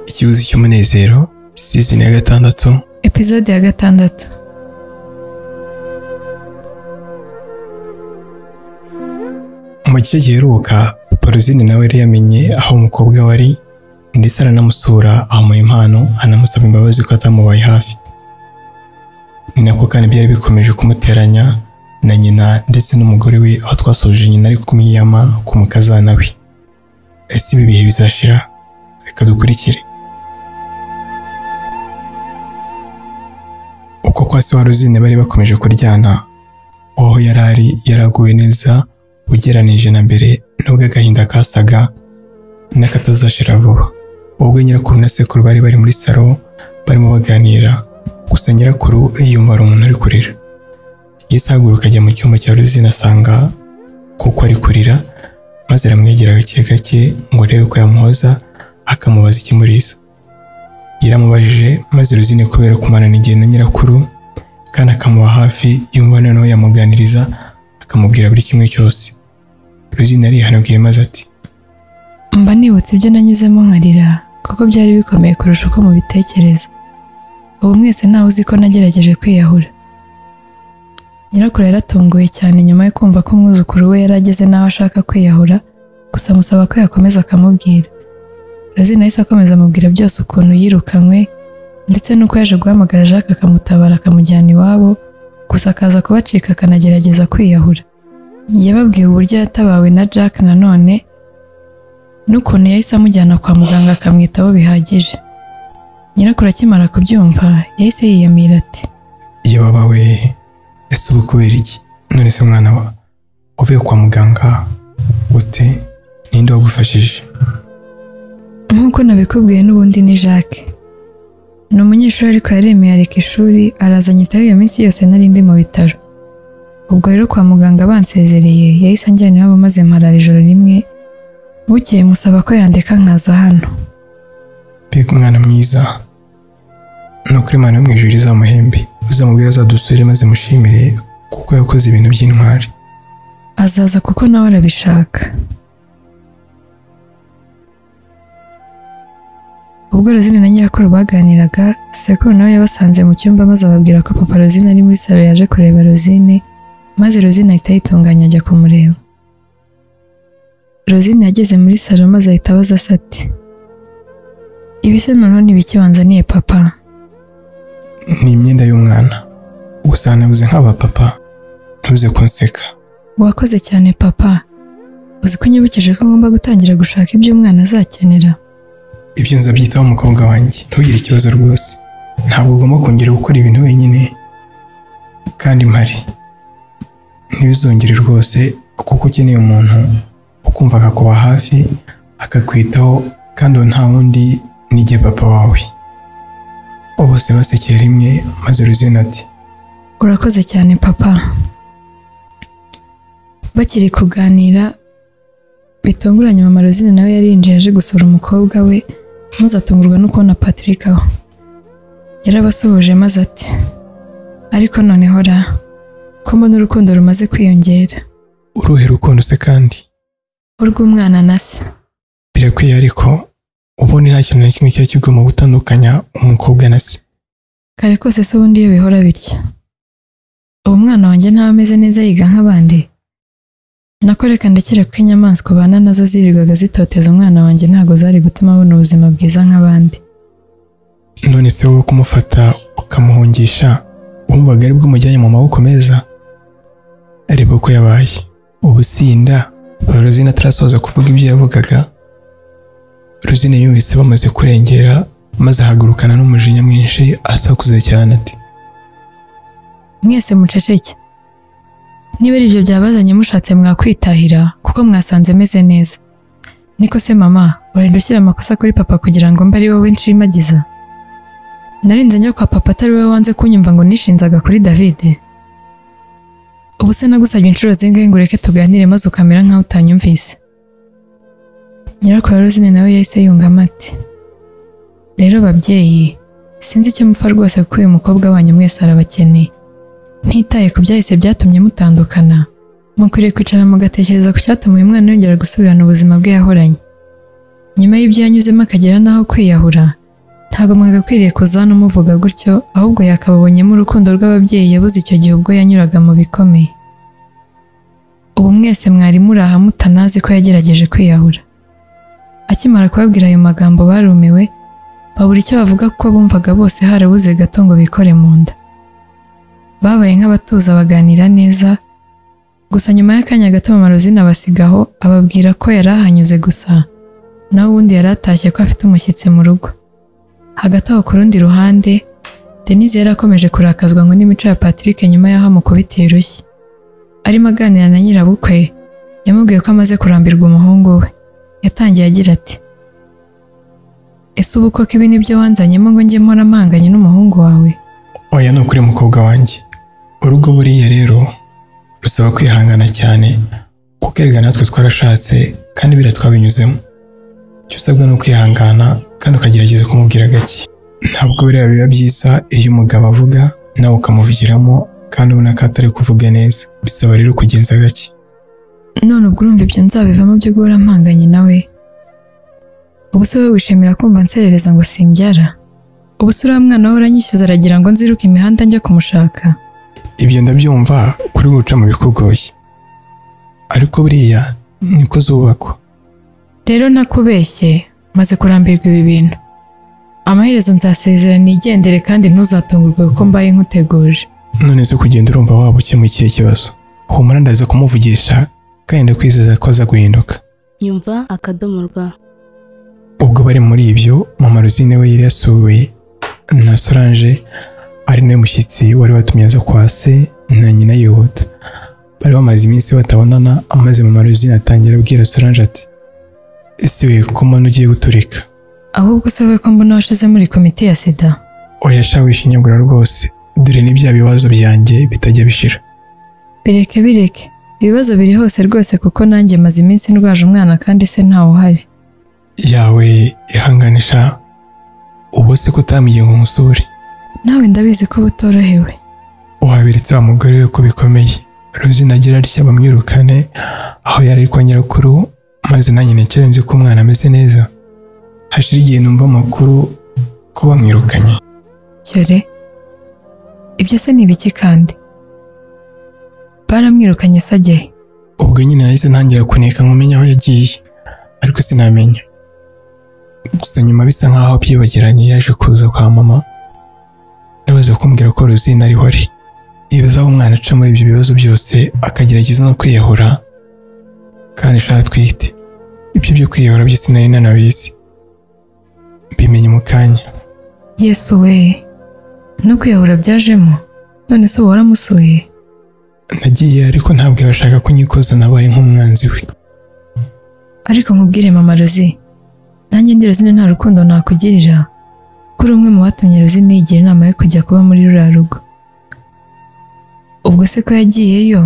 ikibuzi cy'umunezero sizoni ya gatandatu epizode ya gatandatu mu gice giheruka porozine nawe yari yamenye aho umukobwa we ari ndetse aranamusura amuha impano anamusaba imbabazi ko atamubaye hafi ni nako kandi byari bikomeje kumuteranya na nyina ndetse n'umugore we aho twasoje nyina ari kumwiyama ku mukazana we ese ibi bihe bizashira reka dukurikire uko kwa se wa rozine bari bakomeje kuryana uwo yari ari yari aguwe neza ugeranije na mbere nubwo agahinda kasaga n'akatazashira vuba ubwo nyirakuru na sekuru bari bari muri salo barimo baganira gusa nyirakuru yumva ari umuntu uri kurira yisahaguruka ajya mu cyumba cya ruzina asanga kuko ari kurira maze aramwegera gake gake ngo arebe ko yamuhoza akamubaza ikimuriza yaramubajije maze ruzine kubera kumarana igihe na nyirakuru kandi akamuba hafi yumva noneho yamuganiriza akamubwira buri kimwe cyose ruzine arihanabwiye maze ati mba nibutse ibyo nanyuzemo nkarira kuko byari bikomeye kurusha uko mubitekereza ubu mwese ntawe uzi ko nagerageje kwiyahura nyirakuru yaratunguwe cyane nyuma yo kumva ko umwuzukuru we yari ageze n'aho ashaka kwiyahura gusa amusaba ko yakomeza akamubwira rozine ahise akomeza amubwira byose ukuntu yirukanywe ndetse n'uko yaje guhamagara jacques akamutabara akamujyana iwabo gusa akaza kubacika akanagerageza kwiyahura yababwiye uburyo yatabawe na jack nanone n'ukuntu yahise amujyana kwa muganga akamwitaho bihagije nyirakuru akimara kubyumva yahise yiyamira ati iyo babawe ese ubu kubera iki none se mwana wa uvuye kwa muganga ute ninde wagufashije nk'uko nabikubwiye n'ubundi ni jacques ni umunyeshuri ariko yaremeye areka ishuri araza anyitaho iyo minsi yose nari ndi mu bitaro ubwo rero kwa muganga bansezereye yahise anjyana iwabo maze mparara ijoro rimwe bukeye musaba ko yandeka nkaza hano mbega umwana mwiza ni ukuri imana yo mu ijuru izamuhembe uzamubwira azadusure maze mushimire kuko yakoze ibintu by'intwari azaza kuko nawe arabishaka ubwo rozine na nyirakuru baganiraga sekuru nawe yabasanze mu cyumba maze ababwira ko papa rozine ari muri salo yaje kureba rozine maze rozine ahita yitunganya ajya kumureba rozine yageze muri salo maze ahita abaza se ati ibise noneho ni bike wanzaniye papa ni imyenda y'umwana gusa hanabuze nk'abapapa ntuze kunseka wakoze cyane papa uzi ko nyibukije ko ngomba gutangira gushaka ibyo umwana azakenera ibyo nzabyitaho umukobwa wanjye ntugire ikibazo rwose ntabwo ugomba kongera gukora ibintu wenyine kandi mpari ntibizongere rwose kuko ukeneye umuntu ukumva akakuba hafi akakwitaho kandi uwo nta wundi nige papa wawe bose basekeye rimwe maze uruzina ati urakoze cyane papa bakiri kuganira bitunguranye mama rosine nawe yarinjiye aje gusura umukobwa we maze atungurwa no kubona patrick aho yarabasuhuje maze ati ariko noneho ra ko mbona urukundo rumaze kwiyongera uruhe rukundo se kandi urw'umwana na se birakwiye ariko ubundi nta kintu na kimwe kiba kigomba gutandukanya umukobwa na se kare kose se ubundi iyo bihora bitya ubu umwana wanjye ntaba ameze neza yiga nk'abandi nako reka ndekere kuko inyamaswa ubana nazo zirirwaga zitoteza umwana wanjye ntabwo zari gutuma abona ubuzima bwiza nk'abandi none se wowe kumufata ukamuhungisha wumvaga ari bwo umujyanye mu maboko meza areba uko yabaye ubusinda Rosine atarasoza kuvuga ibyo yavugaga Rosine yumvise bamaze kurengera maze ahagurukana n'umujinya mwinshi asakuze cyane ati mwese muceceke niba ari ibyo byabazanye mushatse mwakwitahira kuko mwasanze meze neza niko se mama urenda ushyira amakosa kuri papa kugira ngo mbe ari wowe nshimagiza narinze njya kwa papa atari wowe wanze kunyumva ngo nishinzaga kuri davide ubu se nagusabye inshuro zingahe ngo ureke tuganire maze ukamera nkaho utanyumvise nyirakuru Rosine nawe yahise yungamo ati rero babyeyi sinzi icyo mupfa rwose kuko uyu mukobwa wanyu mwese arabakeneye ntitaye ku byahise byatumye mutandukana mukwiriye kwicara mugatekereza ku cyatuma uyu mwana yongera gusubirana ubuzima bwe yahoranye nyuma y'ibyo yanyuzemo akagera n'aho kwiyahura ntabwo mwagakwiriye kuza hano muvuga gutyo ahubwo yakababonyemo urukundo rw'ababyeyi yabuze icyo gihe ubwo yanyuraga mu bikomeye ubu mwese mwari muri aha mutanazi ko yagerageje kwiyahura akimara kubabwira ayo magambo barumiwe babura icyo bavuga kuko bumvaga bose harabuze gato ngo bikore mu nda babaye nk'abatuza baganira neza gusa nyuma y'akanya gato mama rozine abasiga aho ababwira ko yari ahanyuze gusa naho ubundi yari atashye ko afite umushyitsi mu rugo hagati aho ku rundi ruhande denise yari akomeje kurakazwa ngo n'imico ya patrick nyuma y'aho amukubitiye urushyi arimo aganira na nyirabukwe yamubwiye ko amaze kurambirwa umuhungu we yatangiye agira ati ese ubu koko ibi nibyo wanzanyemo ngo njye mpora mpanganye n'umuhungu wawe oya ni ukuri mukobwa wanjye urugo buriya rero rusaba kwihangana cyane kuko erega natwe twarashatse kandi biriya twabinyuzemo icyo usabwa ni ukwihangana kandi ukagerageza kumubwira gake ntabwo biriya biba byiza iyo umugabo avuga nawe ukamuvugiramo kandi ubona ko atari kuvuga neza bisaba rero kugenza gake none ubwo urumva ibyo nzabivamo byo guhora mpanganye nawe ubu se wowe wishimira kumva nserereza ngo simbyara ubu se uriya mwana we uranyishyuza aragira ngo nziruke imihanda njya kumushaka ibyo ndabyumva kuri buca mu bikugoye ariko buriya niko zubakwa rero nakubeshye maze kurambirwa ibi bintu amaherezo nzasezera nigendere kandi ntuzatungurwe kuko mbaye nkuteguje none zo kugenda urumva waba ukemukiye ikibazo humura ndaza kumuvugisha kandi ndakwizeza ko aza guhinduka nyumva akadomo rwa ubwo bari muri ibyo mama rosine we yari yasuwe na solange ari nawe mushyitsi wari watumye aza kwa se na nyina yihuta bari bamaze iminsi batabonana amaze mama rosine atangira abwira solange ati ese we ko mbona ugiye guturika ahubwo se wowe ko mbona washize muri komite ya sida oya sha wishinyagura rwose dore ni bya bibazo byanjye bitajya bishira bireke bireke ibibazo biri hose rwose kuko nanjye maze iminsi ndwaje umwana kandi se ntawe uhari yawe ihanganisha ubu se ko utamugiye ngo umusure nawe ndabizi ko uba utorohewe waberetse wa mugore we ko bikomeye rosine agira atya bamwirukane aho yari ari kwa nyirakuru maze nanjye nicare nzi ko umwana ameze neza hashira igihe numva amakuru ko bamwirukanye cyore ibyo se ni ibiki kandi baramwirukanye se ajyahe ubwo nyine nahise ntangira kuneka nkumenya aho yagiye ariko sinamenya gusa nyuma bisa nkaho byibagiranye yaje kuza kwa mama ndabaza kumbwira ko rosine ariho ari yibaza aho umwana aca muri ibyo bibazo byose akagerageza no kwiyahura kandi shaka twite ibyo byo kwiyahura byo sinari nanabizi mbimenye mu kanya yesu we no kwiyahura byajemo none se uba waramusuye nagiye ariko ntabwo yabashaka ko nyikoza nabaye nk'umwanzi we ariko nkubwire mama rozi nanjye ndi rozine nta rukundo nakugirira kuri umwe mu batumye rozine yigira inama yo kujya kuba muri ruriya rugo ubwo se ko yagiyeyo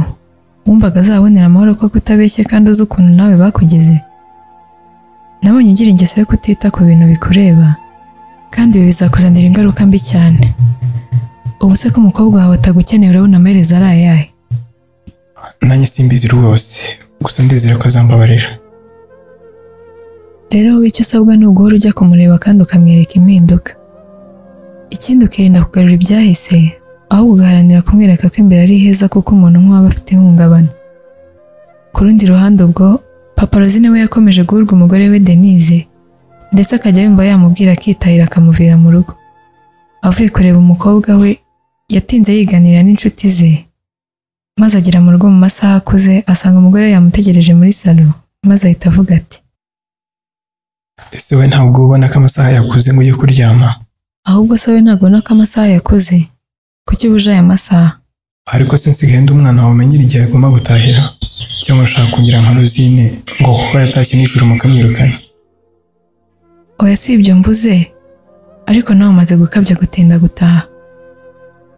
wumvaga azabonera amahoro ko kutabeshye kandi uzi ukuntu nawe bakugeze nabonye ugira ingeso yo kutita ku bintu bikureba kandi ibi bizakuzanira ingaruka mbi cyane ubu se ko umukobwa wawe atagukeneye urabona amaherezo ari ayahe nanjye simbizi rwose gusa ndizera ko azambabarira rero wowe icyo usabwa ni uguhora ujya kumureba kandi ukamwereka impinduka ikindi ukirinda kugarura ibyahise ahubwo ugaharanira kumwereka ko imbere ari heza kuko umuntu nk'uwaba afite ihungabana ku rundi ruhande ubwo papa rozine we yakomeje guhurwa umugore we denise ndetse akajya yumva yamubwira akitahira akamuvira mu rugo avuye kureba umukobwa we yatinze yiganira n'inshuti ze maze agera mu rugo mu masaha akuze asanga umugore we yamutegereje muri salo maze ahita avuga ati ese we ntabwo ubona ko amasaha yakuze ngo ujye kuryama ahubwo se we ntabwo ubona ko amasaha yakuze kuki ubuje aya masaha ariko se nsigaye ndi umwana wawe umenyera igihe agomba gutahira cyangwa ushaka kugira nka rosine ngo kuko yatashye nijoro mukamwirukana oya si ibyo mvuze ariko nawe umaze gukabya gutinda gutaha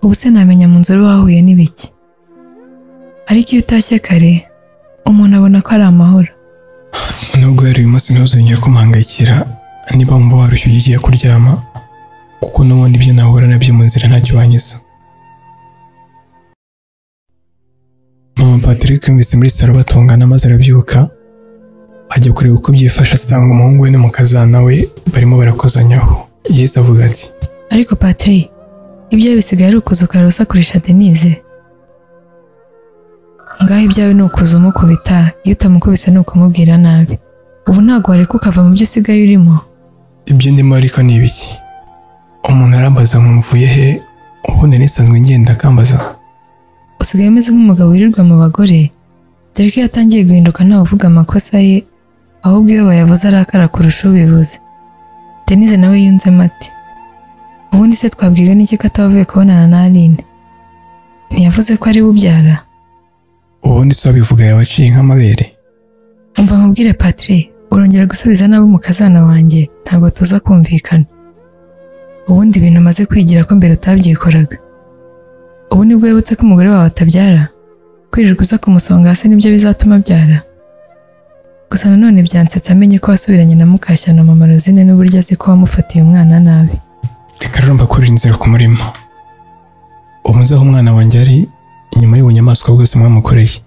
ubu se namenya mu nzu wahuye n'ibiki ariko iyo utashye kare umuntu abona ko ari amahoro nubwo yari uyu munsi ntuzongere kumuhangayikira niba wumva warushye ugiye kuryama kuko n'ubundi ibyo nahura nabyo mu nzira ntacyo wangiza mama patrick yumvise muri salo batungana maze arabyuka ajya kureba uko byifashe asanga umuhungu we n'umukazana we barimo barakozanyaho yesu avuga ati ariko patiri ibyawe bisigaye ari ukuza ukarusakurisha denise ngaho ibyawe ni ukuza umukubita iyo utamukubise ni ukumubwira nabi ubu ntabwo wareka ukava mu byo usigaye urimo ibyo ndimo ariko ni ibiki umuntu arambaza ngo mvuye he ubundi nisanzwe ngenda akambaza usigaye umeze nk'umugabo wirirwa mu bagore dore ko iyo atangiye guhinduka ntawe uvuga amakosa ye ahubwo iyo bayavuze arakara kurusha ubivuze denise nawe yunzemo ati ubundi se twabwirwa n'iki ko atavuye kubonana na aline ntiyavuze ko ari we ubyara ubundi se wabivuga yabaciye nk'amabere umva nkubwire patire urongera gusubiza nabo mu kazana wanjye ntabwo tuza kumvikana ubundi ibintu umaze kwigira ko mbere utabyikoraga ubu nibwo wibutse ko umugore wawe atabyara kwirirwa uza kumusonga hasi nibyo bizatuma abyara gusa nanone byansetse amenye ko wasubiranye na mukashyana mama rozine n'uburyo azi ko wamufatiye umwana nabi reka rero mbakurire inzira ku murima umuze aho umwana wanjye ari inyuma y'ubunyamaswa bwose mwamukoreye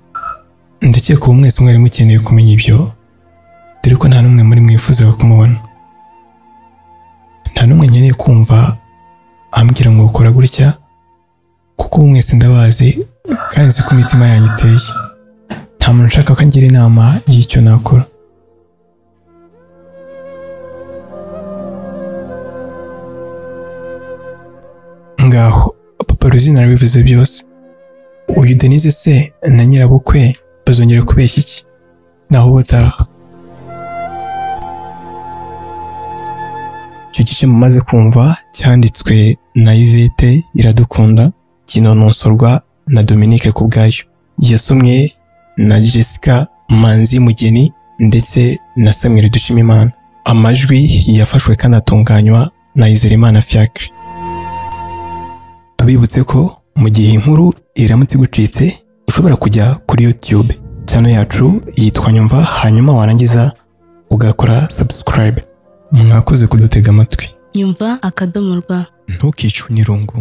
ndakeka ubu mwese mwari mukeneye kumenya ibyo dore ko nta n'umwe muri mwifuzaga kumubona nta n'umwe nkeneye kumva ambwira ngo ukora gutya kuko ubu mwese ndabazi kandi nzi ko imitima yanyu iteye nta muntu ushaka ko angira inama y'icyo nakora ngaho papa ruzina arabivuze byose uyu denise se na nyirabukwe bazongera kubeshya iki naho ubutaha icyo gice mumaze kumva cyanditswe na yvette iradukunda kinononsorwa na dominique ku bwayo yasomwe na jessica manzi mugeni ndetse na samuel dushimimana amajwi yafashwe kandi atunganywa na izerimana fiacre tubibutse ko mu gihe inkuru iramutse igucitse ushobora kujya kuri youtube channel yacu yitwa nyumva hanyuma warangiza ugakora subscribe mwakoze kudutega amatwi nyumva akadomo rwa ntukicwe n'irungu